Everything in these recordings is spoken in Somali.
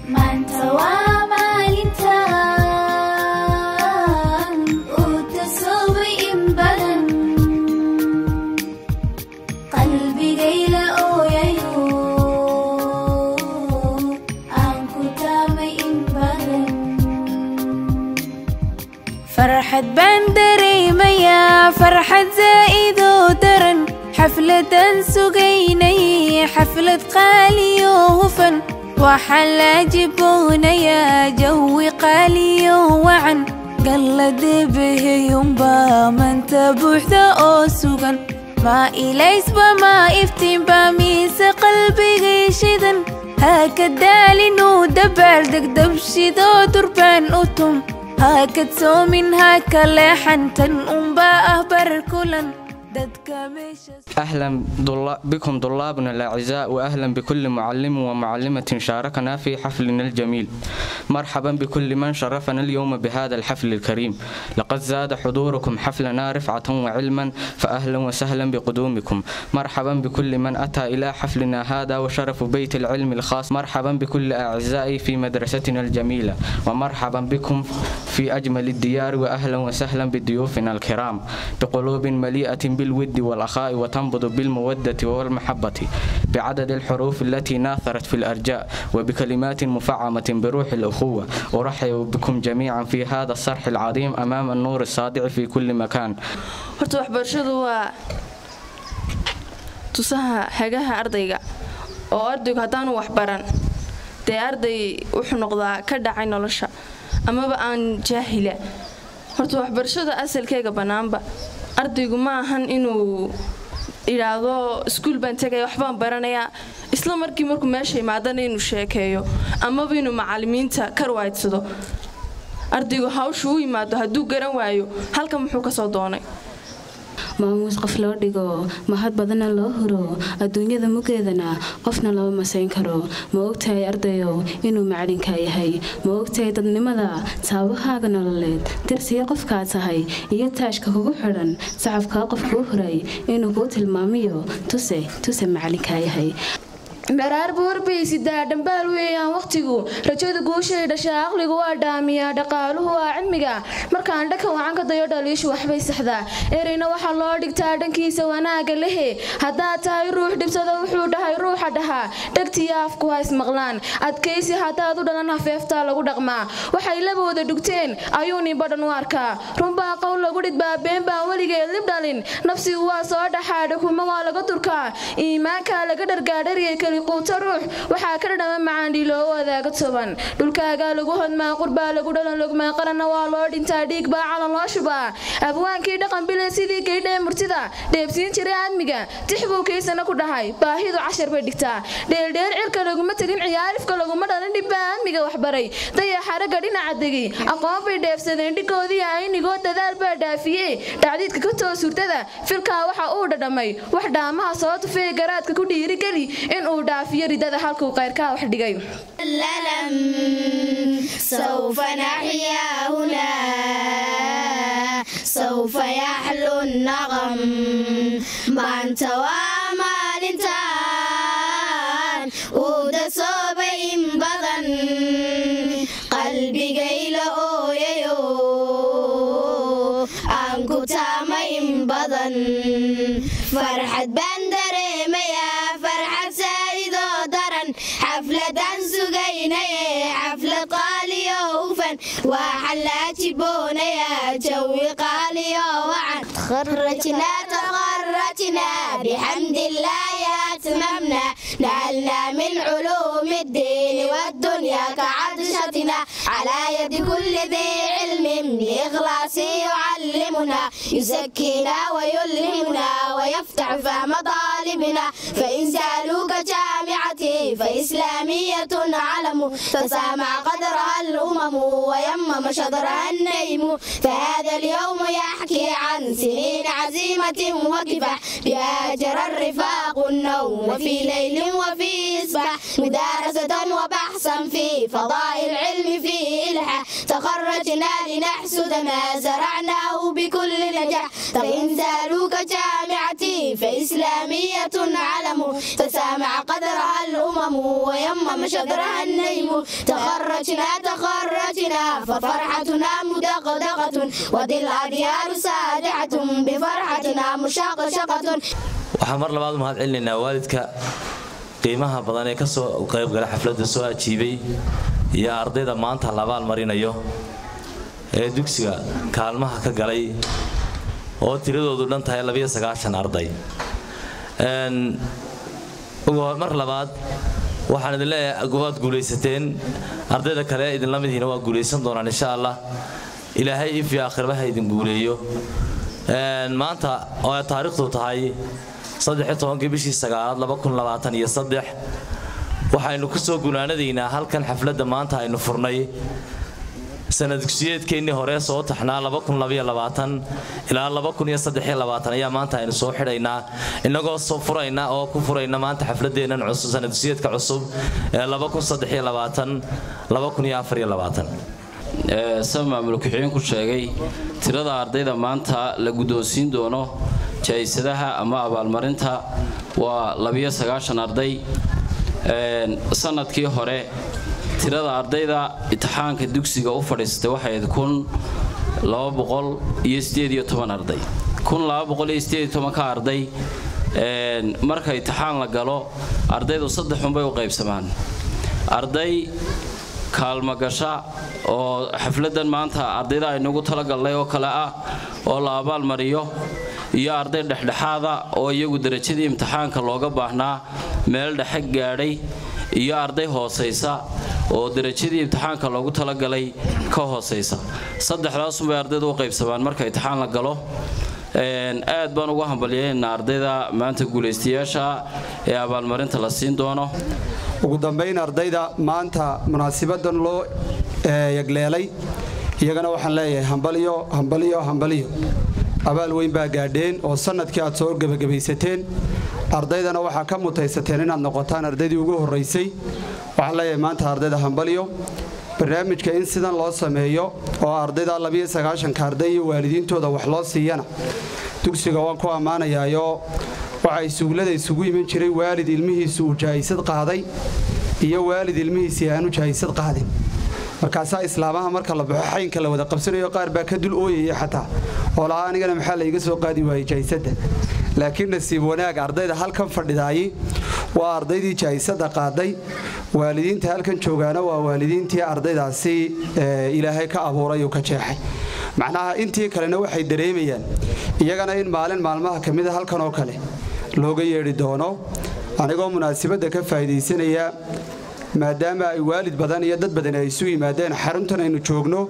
maanta waa maalintan uu tasoobay in badan qalbigayla ooyayo aan ku taamay in badan farxad baan dareemayaa farxad zaa'idoo daran xafladan sugaynay xaflad qaaliyo hufan waxaan la jiboonayaa jawi qaaliyo wacan galladebeheyunbaa manta buuxda oo sugan maa ilaysba maa iftiinba miise qalbigay shidan haka daalinuu dabaaldeg dabshidoo durbaan u tum hakad soomin haka leexantan unbaa ah bar kulan dadka meesha أهلا ضلا- بكم طلابنا الأعزاء وأهلا بكل معلم ومعلمة شاركنا في حفلنا الجميل مرحبا بكل من شرفنا اليوم بهذا الحفل الكريم لقد زاد حضوركم حفلنا رفعة وعلما فأهلا وسهلا بقدومكم مرحبا بكل من أتى إلى حفلنا هذا وشرف بيت العلم الخاص مرحبا بكل أعزائي في مدرستنا الجميلة ومرحبا بكم في أجمل الديار وأهلا وسهلا بضيوفنا الكرام بقلوب مليئة بالود والأخاء وتنبض بالمودة والمحبة بعدد الحروف التي ناثرت في الأرجاء وبكلمات مفعمة بروح الأخوة أرحب بكم جميعا في هذا الصرح العظيم أمام النور الساطع في كل مكان horta waxbarashadu waa tusaha hagaha ardayga oo ardaygu haddaanu waxbaran dee arday wuxuu noqdaa ka dhacay nolosha amaba aan jaahila horta waxbarashada asalkeega bannaanba ardaygu ma ahan inuu idhaahdo iskuul baan tegaya waxbaan baranayaa isla markii markuu meesha imaadana inuu sheekeeyo amaba inuu macalimiinta ka ruwaadsado ardaygu hawshu u yimaado hadduu garan waayo halka muxuu ka soo doonay maamuus qof loo dhigo mahad badana loo huro adduunyada mugeedana qofna lama masayn karo ma ogtahay ardayow inuu macalinka yahay ma ogtahay dadnimada saabahaaga nololeed dirsiga qofkaa tahay iyo taashka kugu xidhan sacabkaa qof kuu huray inuu kuu tilmaamiyo tuse tuse macalinkaa yahay dharaar buurbaysidaa dhambaal weeyaan wakhtigu rajada guushay dhashaa aqligu waa dhaamiyaa dhaqaaluhu waa cilmiga markaan dhaka wacan ka dayo dhaliishu waxbay saxdaa ereyna waxaa loo dhigtaa dhankiisa wanaaga lehe haddaad tahay ruux dhibsado wuxuu dhahay ruuxa dhahaa dhegtiyo afku ha ismaqlaan adkaysi haddaad u dhalan hafeeftaa lagu dhaqmaa waxay labooda dhugteen ayuu ninbadhan u arkaa runbaa qowl lagu dhidbaa been baan weligeed lib dhalin nafsigu waa soo dhaxaadha kuma waa laga durkaa iimaankaa laga dhargaadhariyay keli quuto ruux waxaa ka dhadhama macaandhii loo wadaaga toban dhulkaagaa lagu hodmaa qurbaa lagu dhalan logmaa qaranna waa loo dhintaa dhiig baa calan loo shubaa abwaankii dhaqan bile sidii gaydhee murtida dheebsiin jiray aadmiga tix buu kiisana ku dhahay baahidu cashar bay dhigtaa dheeldheer cirka laguma tegin ciyaarifka laguma dhalin dhibbaa aadmiga waxbaray dayaxaraga dhinaca degi aqoon bay dheefsadeen dhigoodii aynigoo dadaal baa dhaafiyey dhacdiidka ka toos hurdada filkaa waxa uu dhadhamay wax dhaamaha soo tufee garaadka ku dhiirigeli inuu dhaafiyo ridada halkuu qayrkaa wax dhigay الألم سوف نحيا هنا سوف يحلو النغم ما انت ومالنتان ودسوب إن بدن قلبي قيل أويو أنكو تام إن بدن فرحة بندري ميا فرحة سايدو درن حفلة سجيني حفلة قالي وفن وحلات بونيا جوي قالي وعن تخرجنا تخرجنا بحمد الله أتممنا نالنا من علوم الدين والدنيا كعطشتنا على يد كل ذي علم بإخلاص يعلمنا يزكينا ويلهمنا ويفتح فهم طالبنا فإن سألوك جامعتي فإسلامية علم تسامع قدرها الأمم ويمم شطرها النيم فهذا اليوم يحكي عن سنين عزيمة وكفاح بها جرى الرفاق النوم وفي ليل وفي إصباح مدارسة وبحثا في فضاء العلم في إلحاح تخرجنا لنحسد ما زرعناه بكل نجاح فإن سألوك جامعتي فإسلامية إسلامية علم تسامع قدرها الأمم ويمم شطرها النيم تخرجنا تخرجنا ففرحتنا مدغدغة وذي الأديار سادعة بفرحتنا مشقشقة waxaan mar labaad u mahad celinaynaa waalidka qiimaha badan ee kasoo qaybgala xafladda soo ajiibay iyo ardayda maanta la abaal marinayo ee dugsiga kaalmaha ka galay oo tiradoodu dhan tahay arday mar labaad waxaan idin leeyahay waad guulaysateen ardayda kale idinla midihiina waa guulaysan doonaan insha allah ilaahay if iyo aakhirba ha idin guuleeyo maanta oo ay taariikhdu tahay saddexitobankii bishii sagaalaad iyo saddex waxaynu ku soo gunaanadaynaa halkan xafladda maanta aynu furnay sanadugsiyeedkeennii hore soo taxnaa ilaa ayaa maanta aynu soo xidhaynaa innagoo soo furayna oo ku furayna maanta xafladeennan cusub sanadugsiyeedka cusub ee sa maamul ku-xigeenku sheegay tirada ardayda maanta la guddoonsiin doono jaysadaha ama abaalmarinta waa arday sanadkii hore tirada ardayda imtixaanka dugsiga u fadhiistay waxayd arday ka arday marka imtixaan la galo ardaydu saddexunbay u qaybsamaan arday kaalmagasha oo xafladan maanta ardayda aynugu talagalnay oo kale ah oo la abaalmariyo iyo arday dhexdhexaada oo iyagu darajadii imtixaanka looga baahnaa meel dhexe gaadhay iyo arday hoosaysa oo darajadii imtixaanka loogu talagalay ka hoosaysa saddexdaasunbay ardaydu u qaybsamaan marka imtixaan la galo aad baan ugu hambalyeynaa ardayda maanta guulaystayaasha ee abaalmarinta la siin doono ugu dambayn ardayda maanta munaasibadan loo yagleelay iyagana waxaan leeyahay hambalyo hambalyo hambalyo abaal weyn baa gaadheen oo sanadkii aad soo gebagabaysateen ardaydana waxaa ka mutaysateen inaad noqotaan ardaydii ugu horraysay waxaan leeyahay maanta ardayda hambalyo barnaamijka in sidan loo sameeyo oo ardayda ka arday iyo waalidiintooda wax loo siiyana dugsiga waan ku ammaanayaayoo waxaa isuullada isugu iman jiray waalid ilmihiisu uu jahaysad qaaday iyo waalid ilmihiisii aanu jahaysad qaadin markaasaa islaamaha marka la baxo xaynka la wada qabsanayo qaar baa ka dul ooyaya xataa oo lahaa anigana maxaa layga soo qaadi waayey jahaysada laakiin nasiib wanaag ardayda halkan fadhidaayi waa ardaydii jahaysada qaaday waalidiinta halkan joogaana waa waalidiintii ardaydaasi ilaahay ka abuuray uu ka jeexay macnaha intii kalena waxay dareemayaan iyagana in maalin maalmaha ka mida halkan oo kale looga yeedhi doono anigoo munaasabadda ka faa'iidaysanaya maadaama ay waalid badan iyo dad badan ay isu yimaadeen xaruntan aynu joogno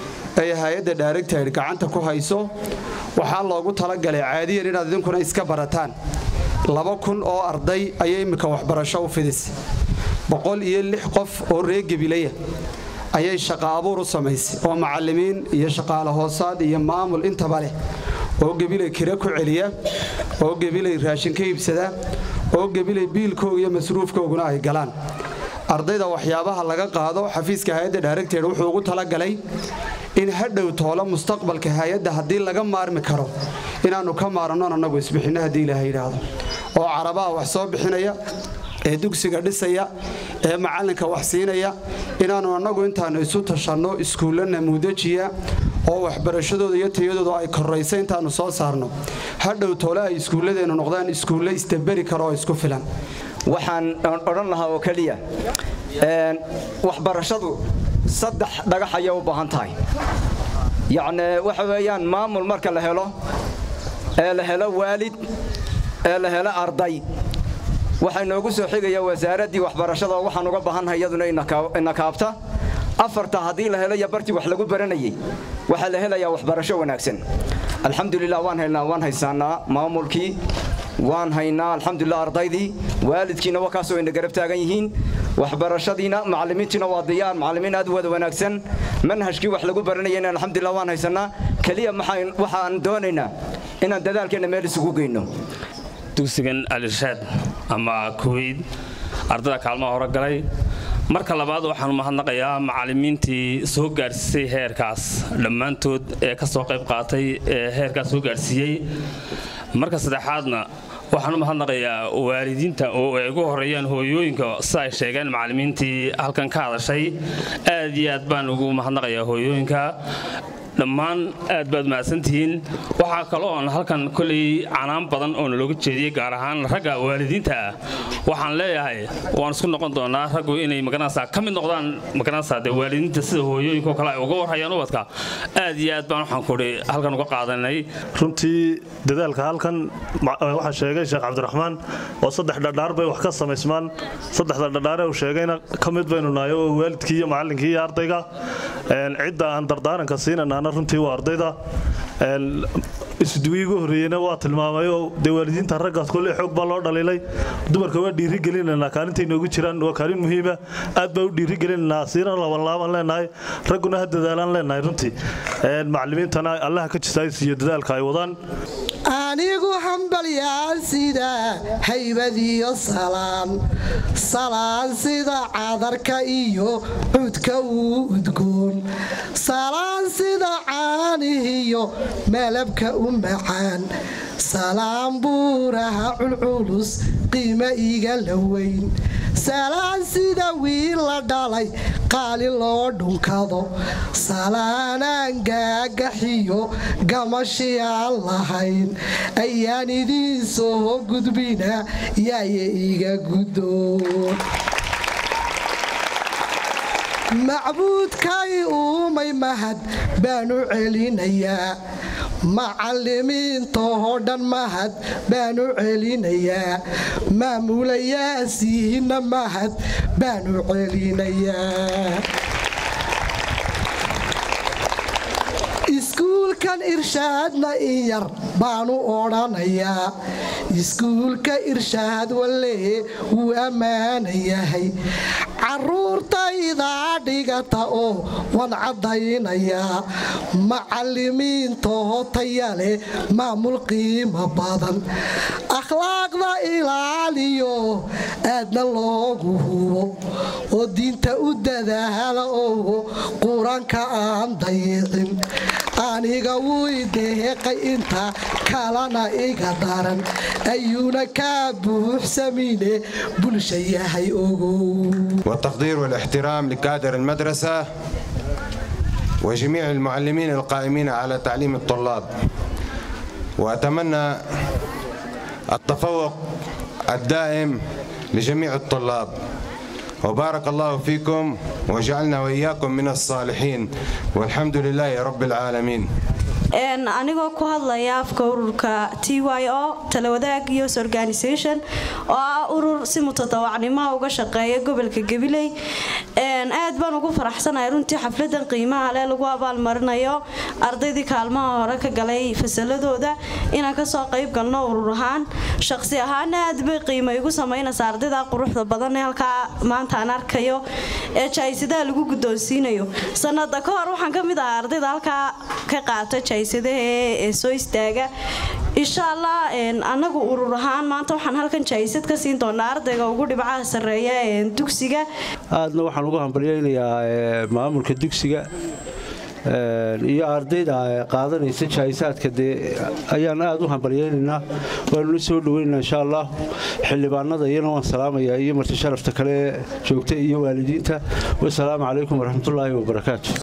ay hay-adda daaragtayd gacanta ku hayso waxaa loogu talagalay caadiyan inaad idinkuna iska barataan laba kun oo arday ayay immika waxbarasho u fidisay boqol iyo lix qof oo reer gebilaya ayay shaqa abuur u samaysay oo macallimiin iyo shaqaale hoosaad iyo maamul intaba leh oo gebilay kira ku celiya oo gebilay raashin ka iibsada oo gebilay biilkooga iyo masruufkooguna ay galaan ardayda waxyaabaha laga qaado xafiiska hay-adda daaragteed wuxuu ugu talagalay in hadhow toolo mustaqbalka hay-adda haddii laga maarmi karo inaannu ka maarannon annagu isbixinno haddii ilaaha yidhaahdo oo carabaha wax soo bixinaya ee dugsiga dhisaya ee macallinka wax siinaya inaannu annagu intaannu isu tashanno iskuulla namuudajiya oo waxbarashadooda iyo tayadooda ay korraysa intaannu soo saarno hadhow toole ay iskuulladeennu noqdaan iskuulle istaberi karo oo isku filan waxaan odhan lahaa oo keliya waxbarashadu saddex dhagax ayay u baahan tahay yacni waxa weeyaan maamul marka la helo ee la helo waalid ee la helo arday waxaa inoogu soo xigaya wasaaraddii waxbarashada oo waxaan uga baahannahay iyaduna ina kaabta afarta haddii la helo iyo bartii wax lagu baranayay waxaa la helayaa waxbarasho wanaagsan alxamdulilah waan haynaa waan haysaanaa maamulkii waan haynaa alxamdulilah ardaydii waalidkiina waa kaasoo ina garab taagan yihiin waxbarashadiina macallimiintiina waa diyaar macallimiin aad u wada wanaagsan manhajkii wax lagu baranayayna alxamdulilah waan haysanaa keliya waxaan doonaynaa inaan dadaalkeenna meel isugu geyno dugsigan alirshaad ama kuweyd ardada kaalmaha hore galay marka labaad waxaan mahadnaqayaa macallimiintii soo gaadhsiisay heerkaas dhammaantood ee ka soo qayb qaatay ee heerkaas soo gaadhsiiyey marka saddexaadna waxaan u mahadnaqayaa waalidiinta oo ay ugu horeeyaan hooyooyinka sida ay sheegeen macallimiintii halkan ka hadashay aad iyo aad baan ugu mahadnaqayaa hooyooyinka dhammaan aad baad mahadsantihiin waxaa kaloo oon halkan koley canaan badan oo nalooga jeediyey gaar ahaan ragga waalidiinta ah waxaan leeyahay waan isku noqon doonaa raggu inay magaranaysaa ka mid noqdaan magaranaysaa dee waalidiinta sida hooyooyinka oo kale ay uga warhayaan ubadka aad iyo aad baan waxaan kudhi halkan uga qaadanay runtii dadaalka halkan waxaa sheegay sheekh cabdiraxmaan oo saddex dhadhaar bay wax ka samaysmaan saddexda dhadhaare uu sheegayna ka mid baynu nahay oo waalidkii iyo macallinkii iyo ardayga cidda aan dardaaranka siinanaana runtii waa ardayda isduwii ugu horreeyeyna waa tilmaamay oo dee waalidiinta raggaas kolley xoog baa loo dhaliilay dumarka waa dhiirigelinaynaa kaalintay noogu jiraan waa kaalin muhiima aad baa u dhiirigelinaynaa siina labanlaaban leenahay ragguna ha dadaalaan leenahay runtii macallimiintana allaha ka jisaayis iyo dadaalka ay wadaan anigu hambalyaan sida haybadiyo salaan salaan sida cadarka iyo cudka uu udgoon salaan sida caanihiyo malabka u macaan salaan buuraha culculus qiima iga la weyn salaan sida wiil la dhalay qaali loo dhunkado salaanaan gaagaxiyo gamashi aan lahayn ayaan idiin soo gudbina yaaya iga guddoon macbuudkay uumay mahad baanu celinayaa macallimiintoo dhan mahad baanu celinayaa maamulayaasiina mahad baanu celinayaa iskuulkan irshaadna in yar baanu odhanayaa iskuulka irshaad walee wuu ammaana yahay caruurtaydaa dhigata oo waan caddaynayaa macallimiintoo taya leh maamul qiimo badan akhlaaqda ilaaliyo aadna loogu hubo oo diinta u dadaala oo qur-aanka aan dayicin aniga wuy deeqay inta kalana iga daran ayuuna kaa buuxsamine bulsha yahay ogow والتقدير والاحترام لكادر المدرسة وجميع المعلمين القائمين على تعليم الطلاب وأتمنى التفوق الدائم لجميع الطلاب وبارك الله فيكم وجعلنا وإياكم من الصالحين والحمد لله رب العالمين anigoo ku hadlaya afka ururka t y o talawadaag youth organisation oo ah urur si mutadawacnimoa uga shaqeeya gobolka gabiley aad baan ugu faraxsanahay runtii xafladan qiimaha leh lagu abaalmarinayo ardaydii kaalmaha hore ka galay fasaladooda inaan kasoo qayb galno urur ahaan shaqsi ahaana aad bay qiimo igu samaynaysa ardayda quruxda badan ee halkaa maanta aan arkayo ee jaaysidaha lagu guddoonsiinayo sanada ka hor waxaan ka mid ahaa ardayda halkaa ka qaata jaysadaha soo istaaga insha allah anagu urur ahaan maanta waxaan halkan jaysad ka siin doonaa ardayga ugu dhibcaha sareeya dugsiga aadna waxaan ugu hambalyaynayaa maamulka dugsiga iyo ardayda qaadanaysa jaayisaadka dee ayaan aad u hambalyaynaynaa waanula soo dhaweynaynaa insha allah xildhibaanada iyana waan salaamayaa iyo marti sharafta kale joogta iyo waalidiinta wasalaamu calaykum waraxmatullaahi wabarakaatu